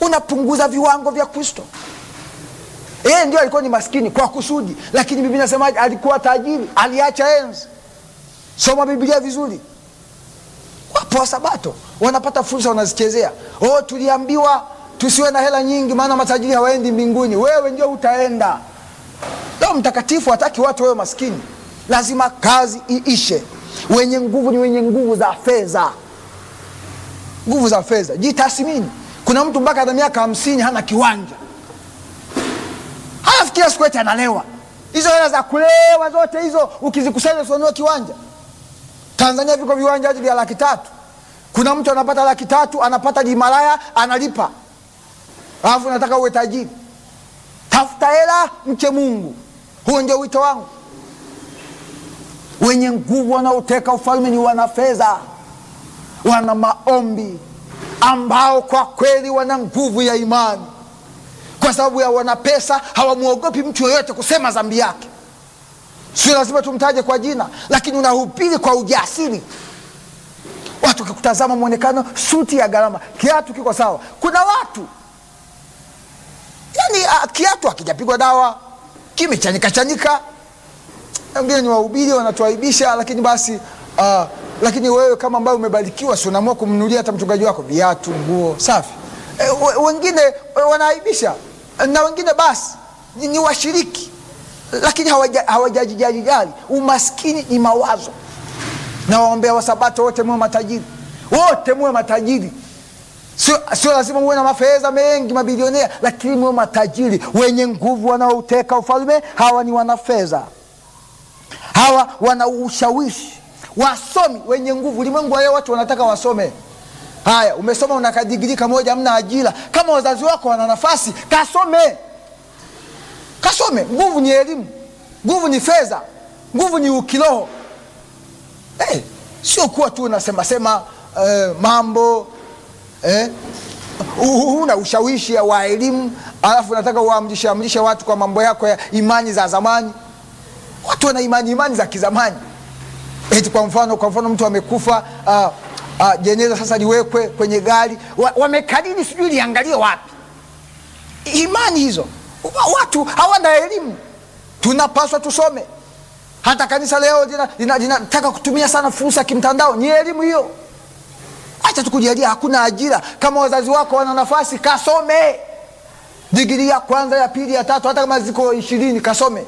unapunguza viwango vya kristo yeye ndio alikuwa ni maskini kwa kusudi lakini biblia inasemaje alikuwa tajiri aliacha enzi soma biblia vizuri wapo wasabato wanapata fursa wanazichezea oh, tuliambiwa tusiwe na hela nyingi maana matajiri hawaendi mbinguni wewe ndio utaenda leo mtakatifu hataki watu wewe maskini lazima kazi iishe wenye nguvu ni wenye nguvu za fedha nguvu za fedha jitathmini kuna mtu mpaka na miaka hamsini hana kiwanja hanafikiria siku eti analewa hizo hela za kulewa zote hizo ukizikusanya usinunue kiwanja tanzania viko viwanja hadi vya laki tatu kuna mtu anapata laki tatu anapata jimalaya analipa alafu nataka uwe tajiri tafuta hela mche mungu huo ndio wito wangu wenye nguvu wanaoteka ufalme ni wana fedha wana maombi ambao kwa kweli wana nguvu ya imani kwa sababu ya wana pesa hawamwogopi mtu yoyote kusema dhambi yake sio lazima tumtaje kwa jina lakini unahubiri kwa ujasiri watu wakikutazama mwonekano suti ya gharama kiatu kiko sawa kuna watu yani uh, kiatu akijapigwa dawa kimechanika chanika wengine ni wahubiri wanatuaibisha lakini basi uh, lakini wewe kama ambayo umebarikiwa si unaamua kumnunulia hata mchungaji wako viatu nguo safi e, wengine e, wanaaibisha na wengine basi ni, ni washiriki lakini hawajajijali hawaja umaskini ni mawazo na waombea wasabato wote muwe matajiri wote muwe matajiri sio, sio lazima muwe na mafedha mengi mabilionea lakini muwe matajiri wenye nguvu wanaouteka ufalme hawa ni wanafedha hawa wana ushawishi wasomi wenye nguvu ulimwengu wa leo watu wanataka wasome haya umesoma una kadigiri kamoja amna ajira kama wazazi wako wana nafasi kasome kasome nguvu ni elimu nguvu ni fedha nguvu ni ukiroho hey, sio kuwa tu unasemasema eh, mambo eh, una ushawishi wa elimu alafu unataka uamrishe amrishe watu kwa mambo yako ya imani za zamani watu wana imani imani za kizamani eti kwa mfano kwa mfano mtu amekufa uh, uh, jeneza sasa liwekwe kwenye gari wamekariri wa sijui liangalie wapi imani hizo watu hawana elimu tunapaswa tusome hata kanisa leo linataka lina, lina, lina kutumia sana fursa ya kimtandao ni elimu hiyo acha tukujalia hakuna ajira kama wazazi wako wana nafasi kasome digiri ya kwanza ya pili ya tatu hata kama ziko ishirini kasome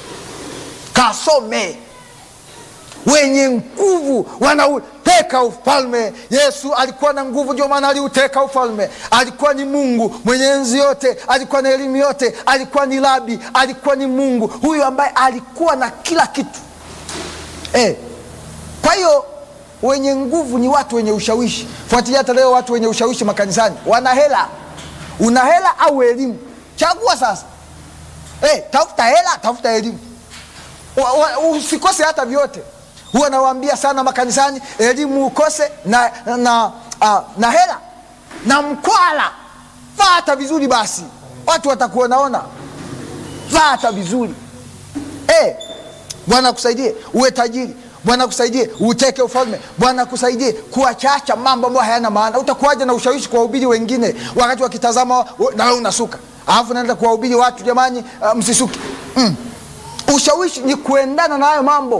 kasome wenye nguvu wanauteka ufalme yesu alikuwa na nguvu ndio maana aliuteka ufalme alikuwa ni mungu mwenye enzi yote alikuwa na elimu yote alikuwa ni labi alikuwa ni mungu huyu ambaye alikuwa na kila kitu eh. kwa hiyo wenye nguvu ni watu wenye ushawishi fuatilia hata leo watu wenye ushawishi makanisani wana hela una hela au elimu chagua sasa eh, tafuta hela tafuta elimu usikose hata vyote huwa nawaambia sana makanisani elimu ukose na, na, uh, na hela na mkwala fata vizuri basi watu watakuonaona fata vizuri hey, bwana akusaidie uwe tajiri bwana akusaidie uteke ufalme bwana akusaidie kuwachacha mambo ambayo hayana maana utakuwaja na ushawishi kuwahubiri wengine wakati wakitazama na wewe unasuka alafu naenda kuwahubiri watu jamani uh, msisuki mm. ushawishi ni kuendana na hayo mambo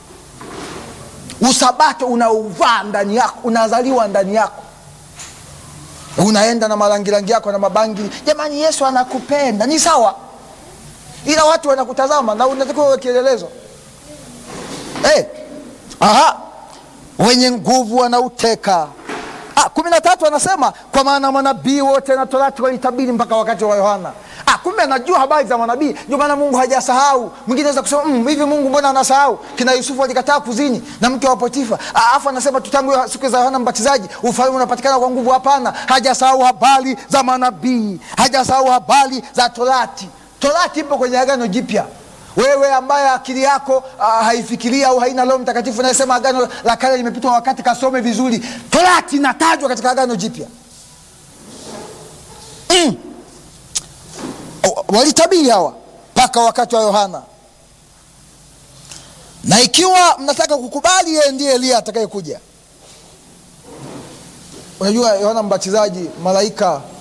usabato unauvaa ndani yako unazaliwa ndani yako unaenda na marangirangi yako na mabangili jamani yesu anakupenda ni sawa ila watu wanakutazama na unatakiwa uwe kielelezo hey. aha wenye nguvu wanauteka ah, kumi na tatu anasema kwa maana manabii wote na torati walitabiri mpaka wakati wa yohana ah, kumbe anajua habari za manabii ndio maana mungu hajasahau mwingine aweza kusema mm, hivi mungu mbona anasahau kina yusufu alikataa kuzini na mke wa potifa alafu anasema tutangu siku za yohana mbatizaji ufalme unapatikana kwa nguvu hapana hajasahau habari za manabii hajasahau habari za torati torati ipo kwenye agano jipya wewe ambaye akili yako uh, haifikiria au haina roho mtakatifu nayesema agano la kale limepitwa wakati kasome vizuri torati inatajwa katika agano jipya mm. walitabiri hawa mpaka wakati wa yohana na ikiwa mnataka kukubali yeye ndiye eliya atakayekuja unajua yohana mbatizaji malaika